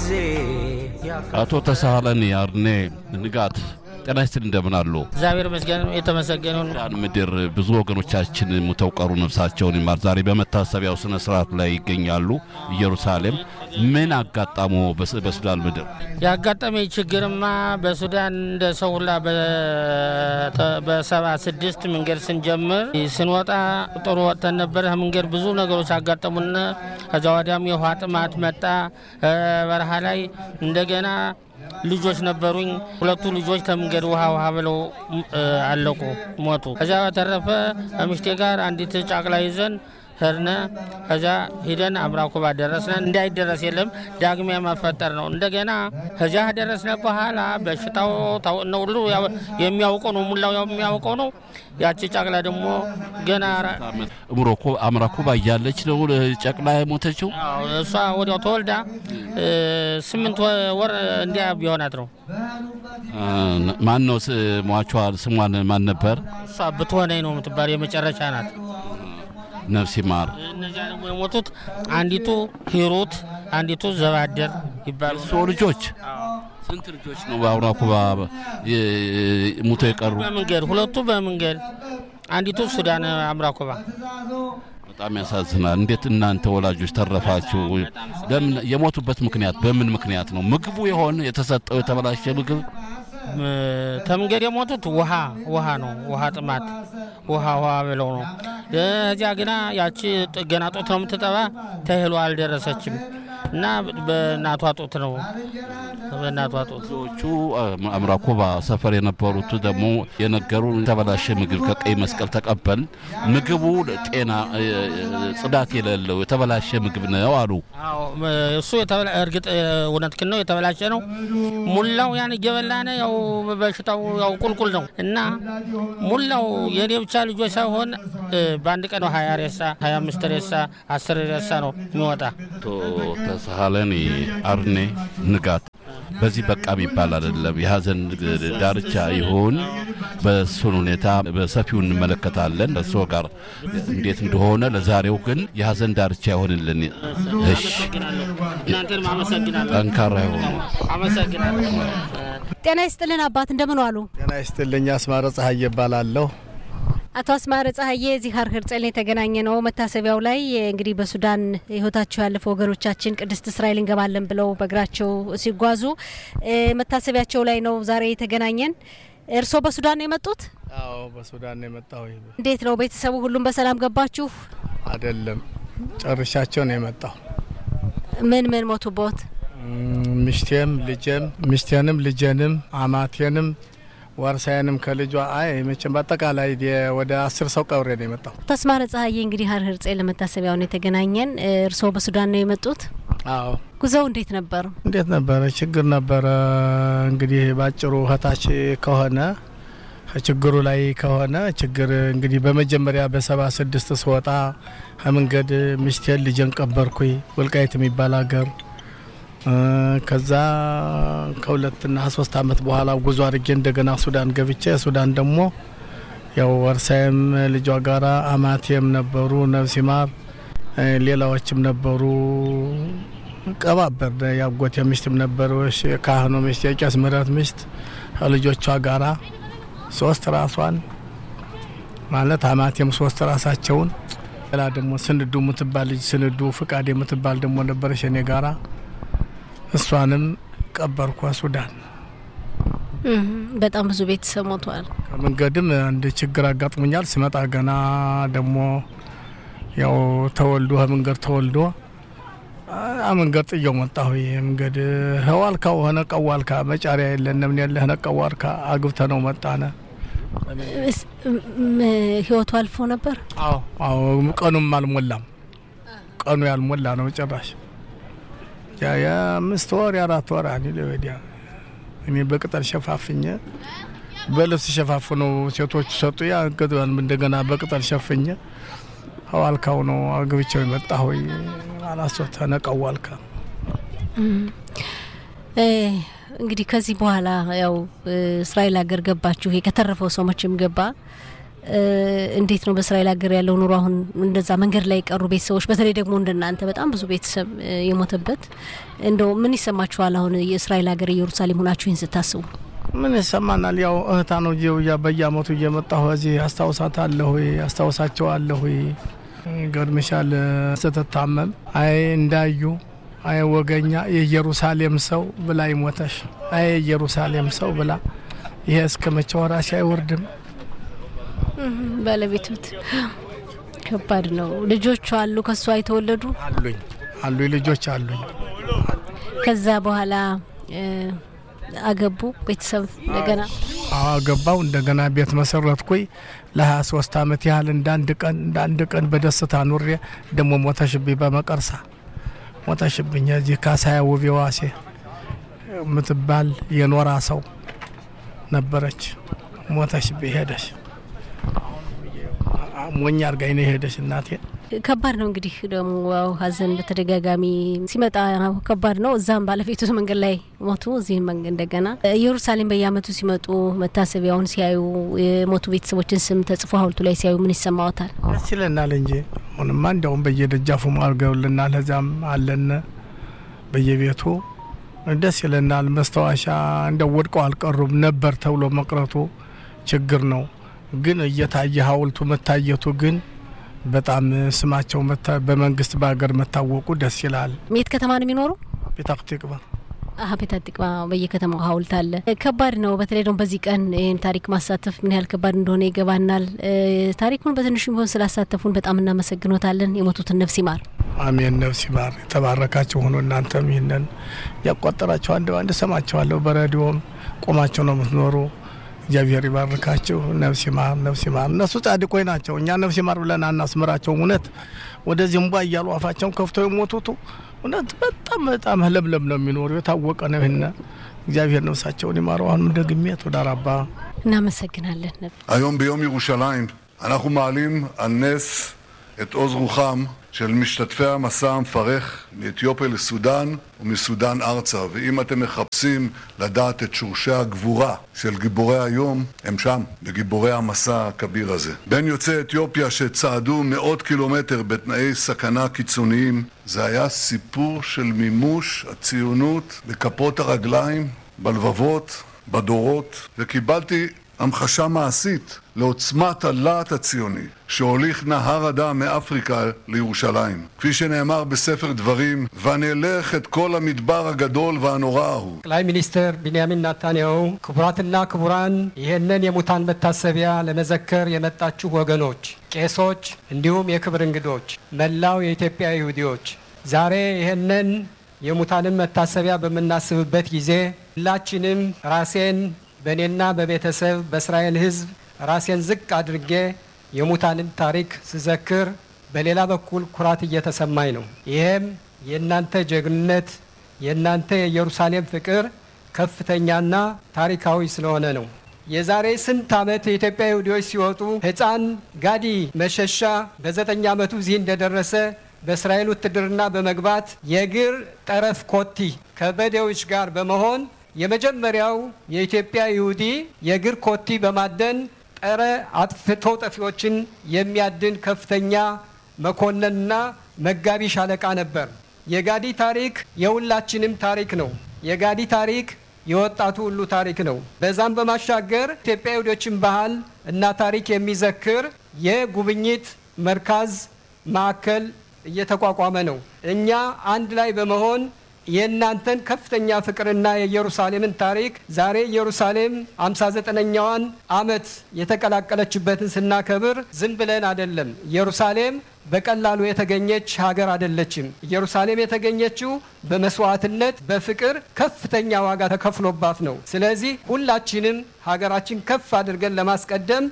ጊዜ አቶ ተሳሃለን ያርኔ ንጋት ጤና ይስጥልኝ፣ እንደምን አሉ? እግዚአብሔር ይመስገን የተመሰገነ ነው። ሱዳን ምድር ብዙ ወገኖቻችን ሙተው ቀሩ፣ ነፍሳቸውን ይማር። ዛሬ በመታሰቢያው ስነ ስርዓት ላይ ይገኛሉ ኢየሩሳሌም። ምን አጋጣሞ በስ- በሱዳን ምድር? ያጋጠመኝ ችግርማ በሱዳን እንደ ሰው ሁላ በሰባ ስድስት መንገድ ስንጀምር ስንወጣ ጥሩ ወጥተን ነበረ። መንገድ ብዙ ነገሮች አጋጠሙን። ከዛ ወዲያም የውሃ ጥማት መጣ። እ በረሃ ላይ እንደገና ልጆች ነበሩኝ። ሁለቱ ልጆች ከመንገድ ውሃ ውሃ ብለው እ አለቁ፣ ሞቱ። ከዚያ በተረፈ ከምሽቴ ጋር አንዲት ጫቅላ ይዘን ሄድነ። ከዛ ሂደን አምራኩባ ደረስነ። እንዳይደረስ የለም ዳግሚያ መፈጠር ነው። እንደገና ከዚያ ደረስነ በኋላ በሽታው ታው- ነው ሁሉ ያው የሚያውቀው ነው፣ ሙላው የሚያውቀው ነው። ያቺ ጫቅላ ደግሞ ገና ራ- እምሮኮ አምራኩባ እያለች ነው ጨቅላ የሞተችው። አዎ፣ እሷ ወዲያው ተወልዳ እ ስምንት ወ- ወር እንዲያ ቢሆናት ነው። ማን ነው ስ- ሟቿ? ስሟን ማን ነበር? እሷ ብትሆነኝ ነው የምትባል የመጨረሻ ናት። ነፍስ ይማር። እነዚያ ደግሞ የሞቱት አንዲቱ ሂሩት፣ አንዲቱ ዘባደር ይባሉ። እሱ ልጆች ስንት ልጆች ነው በአምራኩባ የ- ሙተው የቀሩ? በመንገድ ሁለቱ በመንገድ አንዲቱ ሱዳን አምራኮባ በጣም ያሳዝናል። እንዴት እናንተ ወላጆች ተረፋችሁ? ለምን የሞቱበት ምክንያት በምን ምክንያት ነው? ምግቡ የሆነ የተሰጠው የተበላሸ ምግብ እ ተመንገድ የሞቱት ውሃ ውሃ ነው። ውሃ ጥማት ውሃ ውሃ ብለው ነው። እዚያ ግና ያቺ ጥ- ገና ጡት ነው የምትጠባ ተህሎ አልደረሰችም እና በእናቷ ጡት ነው በእናቷ ጡት ብዙዎቹ አምራኮባ ሰፈር የነበሩት ደግሞ የነገሩ የተበላሸ ምግብ ከቀይ መስቀል ተቀበል ምግቡ ጤና እ፣ ጽዳት የሌለው የተበላሸ ምግብ ነው አሉ። አዎ እሱ የተበላ- እርግጥ እውነትህን ነው፣ የተበላሸ ነው። ሙላው ያን እየበላነ ያው በሽታው ያው ቁልቁል ነው እና ሙላው የኔ ብቻ ልጆች ሳይሆን እ፣ በአንድ ቀን ነው ሀያ ሬሳ ሀያ አምስት ሬሳ አስር ሬሳ ነው የሚወጣ። አቶ ተሳሃለኒ አርኔ ንጋት በዚህ በቃ የሚባል አይደለም። የሀዘን ዳርቻ ይሁን በእሱን ሁኔታ በሰፊው እንመለከታለን እርስዎ ጋር እንዴት እንደሆነ። ለዛሬው ግን የሀዘን ዳርቻ ይሆንልን። እሺ፣ እናንተንም አመሰግናለሁ። ጠንካራ ይሆኑ። አመሰግናለሁ። ጤና ይስጥልን አባት እንደምን ዋሉ? ጤና ይስጥልኝ። አስማረ ፀሐይ እባላለሁ። አቶ አስማረ ፀሐዬ እዚህ ሀር ህርጸል የተገናኘ ነው። መታሰቢያው ላይ እንግዲህ በሱዳን ህይወታቸው ያለፈ ወገኖቻችን ቅድስት እስራኤል እንገባለን ብለው በእግራቸው ሲጓዙ እ መታሰቢያቸው ላይ ነው ዛሬ የተገናኘን። እርስዎ በሱዳን ነው የመጡት? አዎ በሱዳን ነው የመጣሁ። እንዴት ነው ቤተሰቡ ሁሉም በሰላም ገባችሁ? አይደለም ጨርሻቸው ነው የመጣሁ። ምን ምን ሞቱቦት? እም፣ ሚስቴም ልጄም ሚስቴንም ልጄንም አማቴንም ወርሳዬንም ከልጇ አይ መቼም በአጠቃላይ የ- ወደ አስር ሰው ቀብሬ ነው የመጣሁ። አቶ አስማረ ፀሐዬ እንግዲህ ሀር ህርጸል ለመታሰቢያው ነው የተገናኘን። እ እርስዎ በሱዳን ነው የመጡት? አዎ ጉዞው እንዴት ነበር? እንዴት ነበረ? ችግር ነበረ። እንግዲህ ባጭሩ እህታች ከሆነ ከችግሩ ላይ ከሆነ ችግር እንግዲህ በመጀመሪያ በሰባ ስድስት ስወጣ ከመንገድ ሚስቴን ልጄን ቀበርኩኝ ወልቃይት የሚባል ሀገር እ፣ ከዛ ከሁለትና ሶስት አመት በኋላ ጉዞ አድርጌ እንደገና ሱዳን ገብቼ ሱዳን ደግሞ ያው ወርሳዬም ልጇ ጋራ አማቴም ነበሩ ነፍስ ይማር እ፣ ሌላዎችም ነበሩ ቀባበር ያጎቴ ሚስትም ነበረች፣ ካህኑ ሚስት፣ የቄስ ምህረት ሚስት ከልጆቿ ጋራ ሶስት ራሷን ማለት አማቴም ሶስት ራሳቸውን ሌላ ደግሞ ስንዱ የምትባል ልጅ ስንዱ ፍቃድ የምትባል ደግሞ ነበረች እኔ ጋራ እሷንም ቀበርኳ ሱዳን። እህ በጣም ብዙ ቤተሰብ ሞቷል። ከመንገድም አንድ ችግር አጋጥሞኛል። ስመጣ ገና ደግሞ ያው ተወልዶ ከመንገድ ተወልዶ አ መንገድ ጥየው መጣሁ። ይሄ መንገድ ህዋልካው ሆነ ቀዋልካ መጫሪያ የለንም ያለ ሆነ ቀዋልካ አግብተ ነው መጣነ። እስ- ም- ህይወቱ አልፎ ነበር። አዎ አዎ፣ ቀኑም አልሞላም። ቀኑ ያልሞላ ነው ጭራሽ ያ የአምስት ወር የአራት ወር አኒ ወዲያ እኔ በቅጠል ሸፋፍኘ በልብስ ሸፋፍነው ሴቶቹ ሰጡ። ያ እንግዲህ እንደገና በቅጠል ሸፍኘ ሀዋልካው ነው አግብቼው የመጣሁ አላሶ ተነቀዋልካ እ እንግዲህ ከዚህ በኋላ ያው እ እስራኤል ሀገር ገባችሁ። ይሄ ከተረፈው ሰው መቼም ገባ። እንዴት ነው በእስራኤል ሀገር ያለው ኑሮ? አሁን እንደዛ መንገድ ላይ የቀሩ ቤተሰቦች በተለይ ደግሞ እንደናንተ በጣም ብዙ ቤተሰብ የሞተበት እንደው ምን ይሰማችኋል? አሁን የእስራኤል ሀገር ኢየሩሳሌም ሆናችሁ ይህን ስታስቡ ምን ይሰማናል? ያው እህታ ነው እ በየአመቱ እየመጣሁ እዚህ አስታውሳታለሁ፣ አስታውሳቸዋለሁ። ገርምሻል ስትታመም አይ እንዳዩ አይ ወገኛ የኢየሩሳሌም ሰው ብላ ይሞተሽ አይ የኢየሩሳሌም ሰው ብላ ይሄ እስከ መቼ ወራሽ አይወርድም። ባለቤቱት ከባድ ነው። ልጆቹ አሉ ከሷ የተወለዱ አሉኝ አሉ ልጆች አሉኝ። ከዛ በኋላ አገቡ ቤተሰብ እንደገና አገባው እንደገና ቤት መሰረትኩኝ። ለሀያ ሶስት አመት ያህል እንዳንድ ቀን እንዳንድ ቀን በደስታ ኑሬ ደግሞ ሞተሽብኝ በመቀርሳ ሞተሽብኝ። እዚህ ካሳያ ውቤ ዋሴ የምትባል የኖራ ሰው ነበረች። ሞተሽብኝ ሄደሽ ሞኛ አርጋኝ ነው ሄደሽ እናቴ። ከባድ ነው እንግዲህ ደግሞ ሀዘን በተደጋጋሚ ሲመጣ ከባድ ነው። እዛም ባለቤቱ መንገድ ላይ ሞቱ፣ እዚህም እንደገና ኢየሩሳሌም በየአመቱ ሲመጡ መታሰቢያውን ሲያዩ የሞቱ ቤተሰቦችን ስም ተጽፎ ሀውልቱ ላይ ሲያዩ ምን ይሰማዎታል? ደስ ይለናል እንጂ አሁንማ እንዲያውም በየደጃፉ አድርገውልናል። እዛም አለን በየቤቱ ደስ ይለናል። መስታወሻ እንደው ወድቀው አልቀሩም ነበር ተብሎ መቅረቱ ችግር ነው። ግን እየታየ ሀውልቱ መታየቱ ግን በጣም ስማቸው በመንግስት በሀገር መታወቁ ደስ ይላል። የት ከተማ ነው የሚኖሩ? ፔታህ ቲቅቫ አሀ ፔታህ ቲቅቫ በየከተማው ሀውልት አለ። ከባድ ነው። በተለይ ደግሞ በዚህ ቀን ይህን ታሪክ ማሳተፍ ምን ያህል ከባድ እንደሆነ ይገባናል። ታሪኩን በትንሹ ቢሆን ስላሳተፉን በጣም እናመሰግኖታለን። የሞቱትን ነፍስ ይማር። አሜን። ነፍስ ይማር። የተባረካቸው ሆኖ እናንተም ይህንን ያቋጠራቸው አንድ አንድ ሰማቸዋለሁ። በሬዲዮም ቆማቸው ነው የምትኖሩ እግዚአብሔር ይባርካቸው። ነፍስ ይማር፣ ነፍስ ይማር። እነሱ ጻድቆች ናቸው። እኛ ነፍስ ይማር ብለን አናስምራቸው። እውነት ወደዚህ እንቧ እያሉ አፋቸውን ከፍተው የሞቱቱ እውነት በጣም በጣም ለምለም ነው የሚኖሩ የታወቀ ነው። ይህን እግዚአብሔር ነፍሳቸውን ይማረው። አሁንም ደግሜ תודה רבה. እናመሰግናለን። היום ביום ירושלים אנחנו מעלים על נס את עוז רוחם של משתתפי המסע המפרך מאתיופיה לסודאן ומסודאן ארצה. ואם אתם מחפשים לדעת את שורשי הגבורה של גיבורי היום, הם שם, בגיבורי המסע הכביר הזה. בין יוצאי אתיופיה שצעדו מאות קילומטר בתנאי סכנה קיצוניים, זה היה סיפור של מימוש הציונות בכפות הרגליים, בלבבות, בדורות, וקיבלתי המחשה מעשית לעוצמת הלהט הציוני שהוליך נהר הדם מאפריקה לירושלים. כפי שנאמר בספר דברים, ונלך את כל המדבר הגדול והנורא ההוא. ጠቅላይ ሚኒስትር ቢንያሚን ናታንያሁ፣ ክቡራትና ክቡራን፣ ይህንን የሙታን መታሰቢያ ለመዘከር የመጣችሁ ወገኖች፣ ቄሶች፣ እንዲሁም የክብር እንግዶች፣ መላው የኢትዮጵያ ይሁዲዎች ዛሬ ይህንን የሙታንን መታሰቢያ በምናስብበት ጊዜ ሁላችንም ራሴን በእኔና በቤተሰብ በእስራኤል ሕዝብ ራሴን ዝቅ አድርጌ የሙታንን ታሪክ ስዘክር በሌላ በኩል ኩራት እየተሰማኝ ነው። ይህም የእናንተ ጀግንነት፣ የእናንተ የኢየሩሳሌም ፍቅር ከፍተኛና ታሪካዊ ስለሆነ ነው። የዛሬ ስንት ዓመት የኢትዮጵያ ይሁዲዎች ሲወጡ ሕፃን ጋዲ መሸሻ በዘጠኝ ዓመቱ እዚህ እንደደረሰ በእስራኤል ውትድርና በመግባት የእግር ጠረፍ ኮቲ ከበዴዎች ጋር በመሆን የመጀመሪያው የኢትዮጵያ ይሁዲ የእግር ኮቲ በማደን ጸረ አጥፍቶ ጠፊዎችን የሚያድን ከፍተኛ መኮንንና መጋቢ ሻለቃ ነበር። የጋዲ ታሪክ የሁላችንም ታሪክ ነው። የጋዲ ታሪክ የወጣቱ ሁሉ ታሪክ ነው። በዛም በማሻገር ኢትዮጵያ ይሁዶችን ባህል እና ታሪክ የሚዘክር የጉብኝት መርካዝ ማዕከል እየተቋቋመ ነው። እኛ አንድ ላይ በመሆን የእናንተን ከፍተኛ ፍቅርና የኢየሩሳሌምን ታሪክ ዛሬ ኢየሩሳሌም 59ኛዋን ዓመት የተቀላቀለችበትን ስናከብር ዝም ብለን አይደለም። ኢየሩሳሌም በቀላሉ የተገኘች ሀገር አይደለችም። ኢየሩሳሌም የተገኘችው በመስዋዕትነት በፍቅር ከፍተኛ ዋጋ ተከፍሎባት ነው። ስለዚህ ሁላችንም ሀገራችን ከፍ አድርገን ለማስቀደም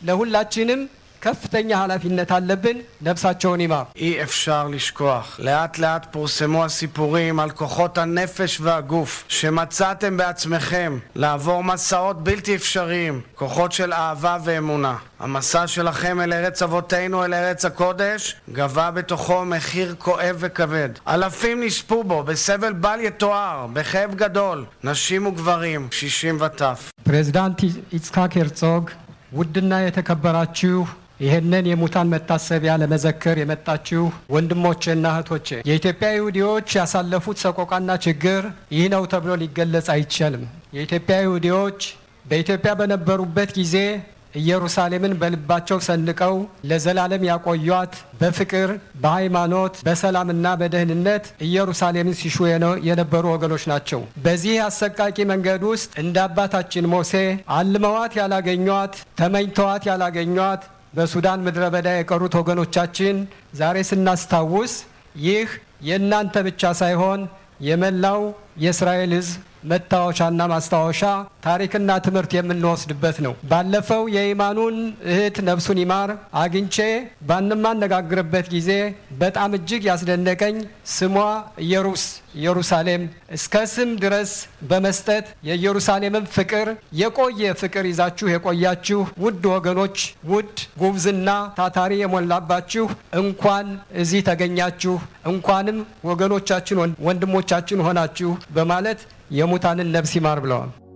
ለሁላችንም ከፍተኛ ኃላፊነት አለብን። ነፍሳቸውን ይማር። אי אפשר לשכוח. לאט לאט פורסמו הסיפורים על כוחות הנפש והגוף שמצאתם בעצמכם לעבור מסעות בלתי אפשריים, כוחות של אהבה ואמונה. המסע שלכם אל ארץ אבותינו, אל ארץ הקודש, גבה בתוכו מחיר כואב וכבד. אלפים נספו בו בסבל בל יתואר, בכאב גדול, נשים וגברים, קשישים וטף. ፕሬዚዳንት ይጽሐቅ ሄርጾግ ውድና የተከበራችሁ ይህንን የሙታን መታሰቢያ ለመዘከር የመጣችሁ ወንድሞቼና እህቶቼ የኢትዮጵያ ይሁዲዎች ያሳለፉት ሰቆቃና ችግር ይህ ነው ተብሎ ሊገለጽ አይቻልም። የኢትዮጵያ ይሁዲዎች በኢትዮጵያ በነበሩበት ጊዜ ኢየሩሳሌምን በልባቸው ሰንቀው ለዘላለም ያቆዩት በፍቅር በሃይማኖት በሰላምና በደህንነት ኢየሩሳሌምን ሲሹ የነበሩ ወገኖች ናቸው። በዚህ አሰቃቂ መንገድ ውስጥ እንደ አባታችን ሙሴ አልመዋት ያላገኟት፣ ተመኝተዋት ያላገኟት በሱዳን ምድረ በዳ የቀሩት ወገኖቻችን ዛሬ ስናስታውስ ይህ የእናንተ ብቻ ሳይሆን የመላው የእስራኤል ሕዝብ መታወሻና ማስታወሻ ታሪክና ትምህርት የምንወስድበት ነው። ባለፈው የኢማኑን እህት ነፍሱን ይማር አግኝቼ ባንማነጋግርበት ጊዜ በጣም እጅግ ያስደነቀኝ ስሟ ኢየሩስ ኢየሩሳሌም እስከ ስም ድረስ በመስጠት የኢየሩሳሌምን ፍቅር የቆየ ፍቅር ይዛችሁ የቆያችሁ ውድ ወገኖች፣ ውድ ጉብዝና ታታሪ የሞላባችሁ እንኳን እዚህ ተገኛችሁ፣ እንኳንም ወገኖቻችን ወንድሞቻችን ሆናችሁ በማለት የሙታንን ነፍስ ይማር ብለዋል።